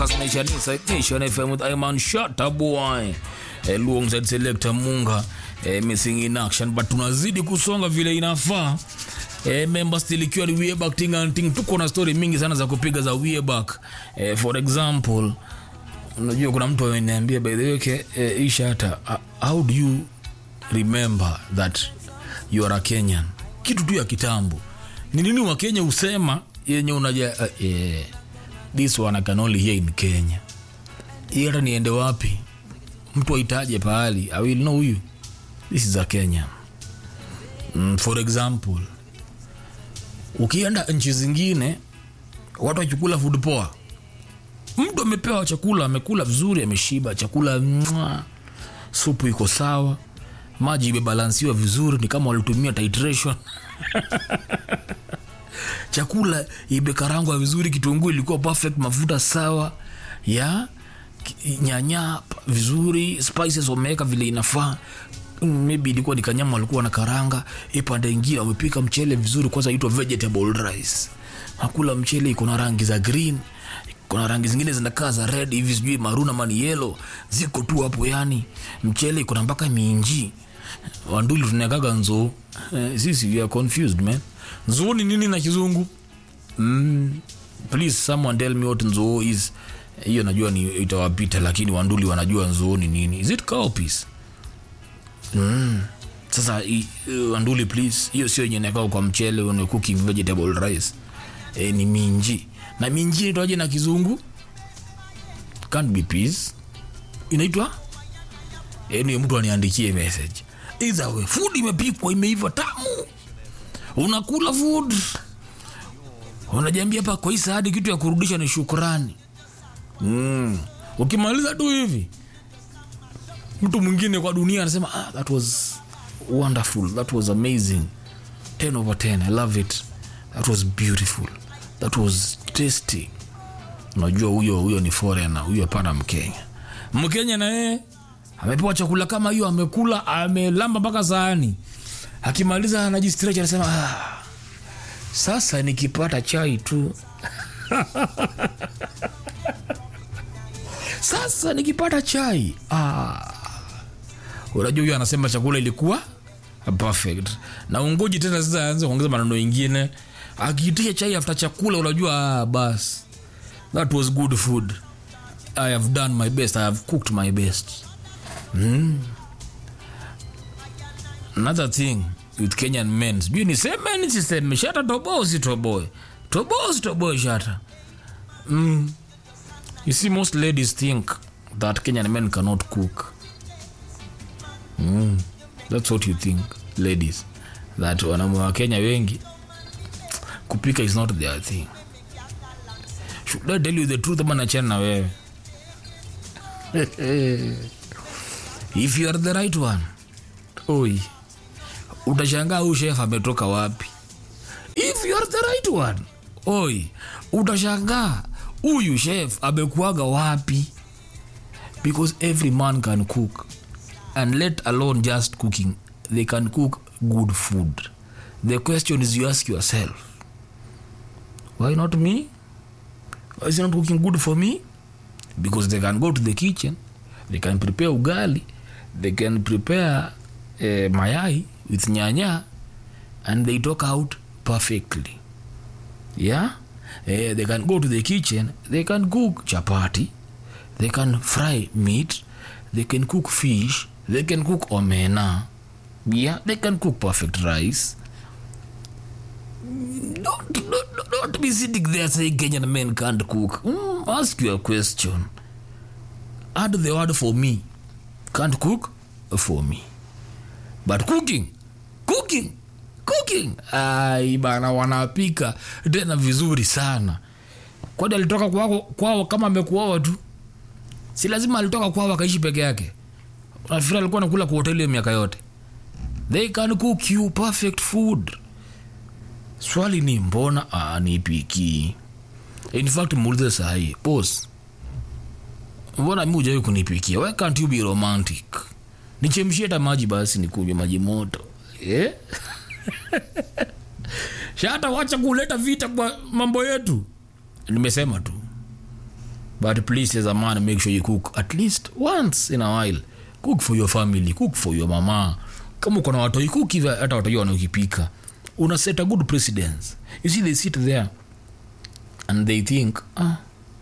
Nation Inside Nation FM with Iman Shata boy eh, Luongzed Selector Munga eh, missing in action but tunazidi kusonga vile inafaa eh, member still ikiwa ni way back ting and ting tuko na story mingi sana za kupiga za way back eh, for example unajua kuna mtu ameniambia by the way okay, eh, hii Shata uh, how do you remember that you are a Kenyan kitu tu ya kitambo ni nini wa Kenya usema yenye unaja uh, yeah this one I can only hear in Kenya. Hii hata niende wapi, mtu aitaje pahali, I will know you. This is a Kenya. Mm, for example, ukienda nchi zingine watu wachukula food poa, mtu amepewa chakula, amekula vizuri, ameshiba, chakula mwa, supu iko sawa, maji imebalansiwa vizuri, ni kama walitumia titration chakula imekarangwa vizuri, kitunguu ilikuwa perfect, mafuta sawa ya ki- nyanya p- vizuri, spices wameweka vile inafaa. Mm, maybe ilikuwa ni kanyama walikuwa na karanga, ipande ingine wamepika mchele vizuri, kwanza itwa vegetable rice. Hakula mchele iko na rangi za green, kuna rangi zingine zinakaa za red hivi, sijui maruna mani yellow, ziko tu hapo. Yani mchele iko na mpaka minji wanduli tunakaga nzoo eh, sisi we are confused man nzoo ni nini na kizungu mm, please someone tell me what nzoo is hiyo najua ni itawapita lakini wanduli wanajua nzoo ni nini is it cowpeas mm. sasa i, uh, wanduli please hiyo sio yenye nakao kwa mchele when you're cooking vegetable rice eh, ni minji na minji inaitwaje na kizungu can't be peas inaitwa yani mtu aniandikie message either way food imepikwa imeiva tamu unakula food unajiambia hapa kwa hii sahadi kitu ya kurudisha ni shukrani mm. ukimaliza tu hivi mtu mwingine kwa dunia anasema ah, that was wonderful that was amazing 10 over 10 i love it that was beautiful that was tasty unajua huyo huyo ni foreigner huyo hapana mkenya mkenya na yeye amepewa chakula kama hiyo amekula amelamba mpaka sahani akimaliza anajistretch anasema ah, sasa nikipata chai tu sasa nikipata chai ah. unajua huyo anasema chakula ilikuwa perfect na ungoji tena sasa aanze kuongeza maneno ingine akiitisha chai after chakula unajua ah, bas that was good food i have done my best i have cooked my best another thing with kenyan men sijui niseme nisiseme shata toboa usitoboe toboa usitoboe shata mm. you see most ladies think that kenyan men cannot cook mm. that's what you think ladies that wanaume wa kenya wengi kupika is not their thing should i tell you the truth ama nachana na wewe if you are the right one oi utashangaa huyu chef ametoka wapi if you are the right one oi utashangaa huyu chef amekuaga wapi because every man can cook and let alone just cooking they can cook good food the question is you ask yourself why not me why is he not cooking good for me because they can go to the kitchen they can prepare ugali they can prepare uh, mayai with nyanya and they talk out perfectly yeah uh, they can go to the kitchen they can cook chapati they can fry meat they can cook fish they can cook omena yeah they can cook perfect rice don't, don't, don't be sitting there saying kenyan men can't cook mm, ask you a question add the word for me can't cook for me but cooking cooking cooking ai bana wanapika tena vizuri sana kwani alitoka kwao, kwao kama amekuoa tu si lazima alitoka kwao akaishi peke yake nafikiri alikuwa nakula kwa hoteli hiyo miaka yote they can cook you perfect food swali ni mbona anipiki in fact muulize sahii bos mbona mi ujawai kunipikia why can't you be romantic nichemshie hata maji basi nikunywe maji moto eh? shata wacha kuleta vita kwa mambo yetu nimesema tu but please as a man make sure you cook at least once in a while cook for your family cook for your mama kama uko na watoi cook hivi hata watoi wanaokipika una set a good precedence you see they sit there and they think ah,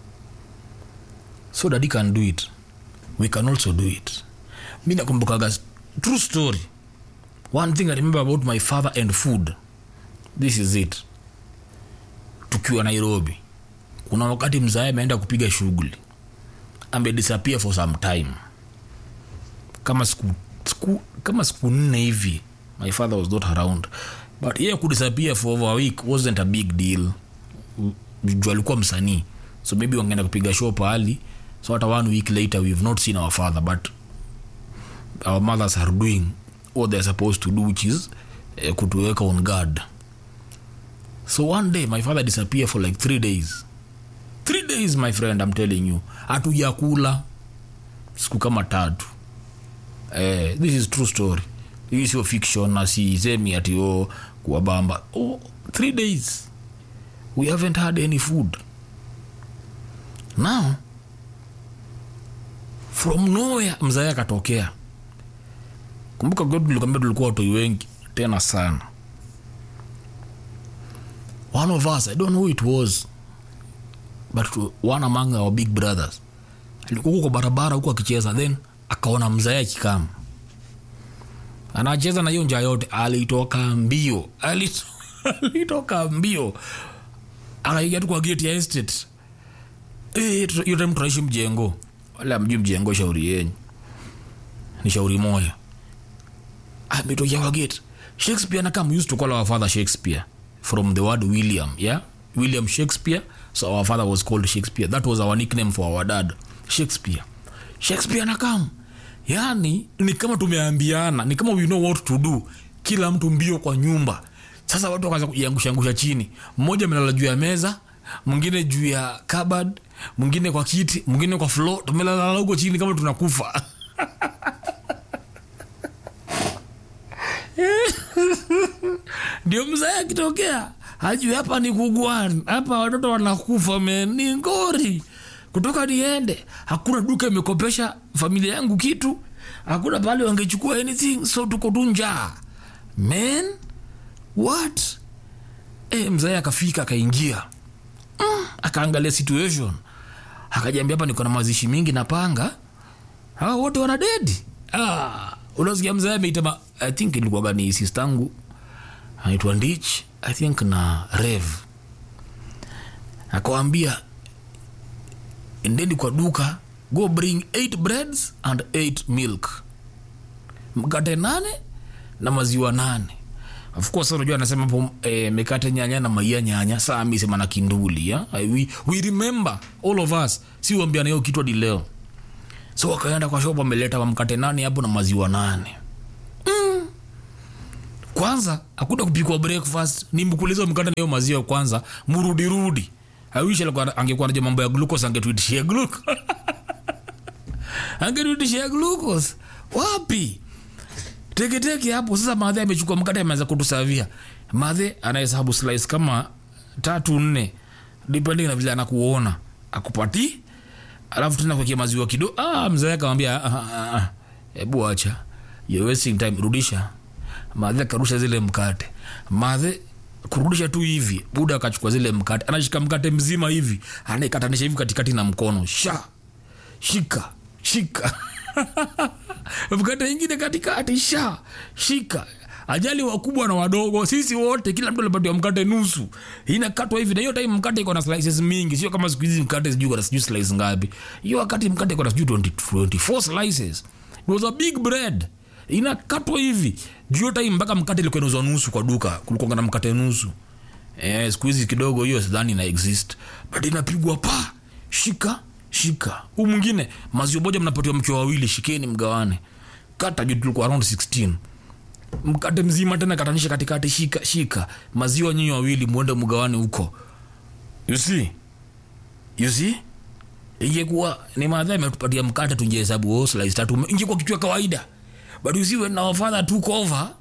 so daddy can do it we can also do it mi nakumbukaga true story one thing i remember about my father and food this is it tukiwa nairobi kuna wakati mzae ameenda kupiga shughuli amedisappear for some time kama siku, siku kama siku nne hivi my father was not around but yeye kudisappear for over a week wasn't a big deal juu alikuwa msanii so maybe wangeenda kupiga show pahali so hata one week later we've not seen our father but our mothers are doing what they're supposed to do which is uh, kutuweka on guard so one day my father disappear for like three days three days my friend i'm telling you hatujakula siku kama tatu eh, this is true story hii sio fiction na sisemi ati o kuwabamba oh, three days we haven't had any food now from nowhere mzae akatokea kumbuka kwetu tulikwambia tulikuwa watoi wengi tena sana one of us i don't know who it was but one among our big brothers alikuwa huko kwa barabara huko akicheza then akaona mzae akikama anacheza na hiyo njaa yote alitoka mbio Alito- alitoka mbio akaingia tu kwa gate ya estate Eh, tu- hiyo time tunaishi mjengo wala mjui mjengo shauri yenyu ni shauri moja ametokea kwa gate shakespeare na kama used to call our father shakespeare from the word william yeah william shakespeare so our father was called shakespeare that was our nickname for our dad shakespeare shakespeare na kam yani ni kama tumeambiana ni kama we know what to do kila mtu mbio kwa nyumba sasa watu wakaanza kujiangushaangusha chini mmoja amelala juu ya meza mwingine juu ya cupboard mwingine kwa kiti mwingine kwa floor tumelala huko chini kama tunakufa ndio mzee akitokea hajui hapa ni kugwani hapa watoto wanakufa men ni ngori kutoka niende hakuna duka imekopesha familia yangu kitu hakuna pale wangechukua anything so tuko tu njaa men what e, mzee akafika akaingia mm, akaangalia situation akajiambia hapa niko na mazishi mingi napanga hawa wote wana dedi ah, unasikia mzee ameita ma- i think ilikuwaga ni sistangu anaitwa ndich i think na rev akawambia endeni kwa duka go bring 8 breads and 8 milk mkate nane na maziwa nane of course unajua anasema hapo eh, mikate nyanya na maia nyanya saa mi sema na kinduli ya? we, we remember all of us si uambiana hiyo kitu hadi leo so wakaenda kwa shop ameleta mkate nane hapo na maziwa nane kwanza akuta kupikwa breakfast ni mkuliza mkate na hiyo maziwa kwanza murudirudi awish alikuwa angekuwa najua mambo ya glucose angetuitishia glucose angetuitishia glucose wapi teketeke hapo sasa madhe amechukua mkate ameanza kutusavia madhe anahesabu slice kama tatu nne depending na vile anakuona akupati alafu tena kuwekea maziwa kidogo ah, mzee akamwambia "Ah, ah, ah, hebu acha you're wasting time rudisha madhe akarusha zile mkate madhe kurudisha tu hivi buda akachukua zile mkate anashika mkate mzima hivi anaikatanisha hivi katikati na mkono sha shika shika mkate ingine katikati sha shika ajali wakubwa na wadogo sisi wote kila mtu alipatiwa mkate nusu inakatwa hivi na hiyo time mkate iko na slices mingi sio kama siku hizi mkate sijui kuna sijui slice ngapi hiyo wakati mkate iko na sijui 20 24 slices it was a big bread inakatwa hivi juu hiyo time mpaka mkate ilikuwa inauzwa nusu kwa duka kulikuwa na mkate nusu eh, siku hizi kidogo hiyo sidhani ina exist but inapigwa pa shika shika huu mwingine maziwa moja mnapatiwa mkiwa wawili shikeni mgawane kata juu tulikuwa around 16 mkate mzima tena katanisha katikati shika shika maziwa nyinyi wawili mwende mgawane huko you see you see ingekuwa ni madha imetupatia mkate tungehesabu oh, slice tatu ingekuwa kitu ya kawaida but you see when our father took over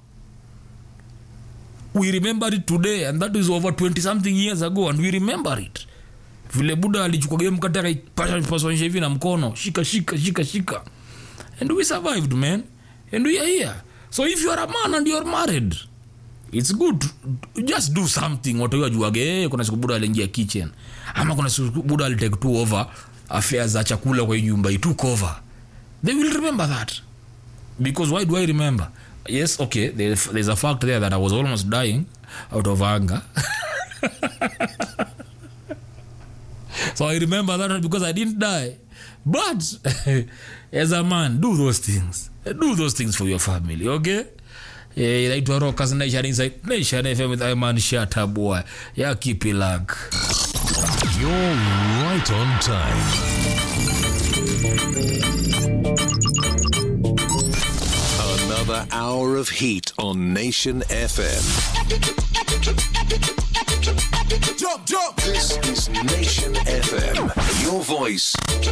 we remember it today and that is over 20 something years ago and we remember it vile buda alichukua game kati akaipaswanisha hivi na mkono shika shika shika shika and we survived man and we are here so if you are a man and you are married it's good to- just do something watu wajuage hey, kuna siku buda aliingia kitchen ama kuna siku buda alitake two over affairs za chakula kwa hii nyumba he took over they will remember that because why do i remember yes okay there's, there's a fact there that i was almost dying out of anger so i remember that because i didn't die but as a man do those things do those things for your family okay Eh, inaitwa rockers nation inside nation fm with iman shatabua ya kipilag You're right on time. Another hour of heat on Nation FM. Jump, jump. This is Nation FM. Your voice,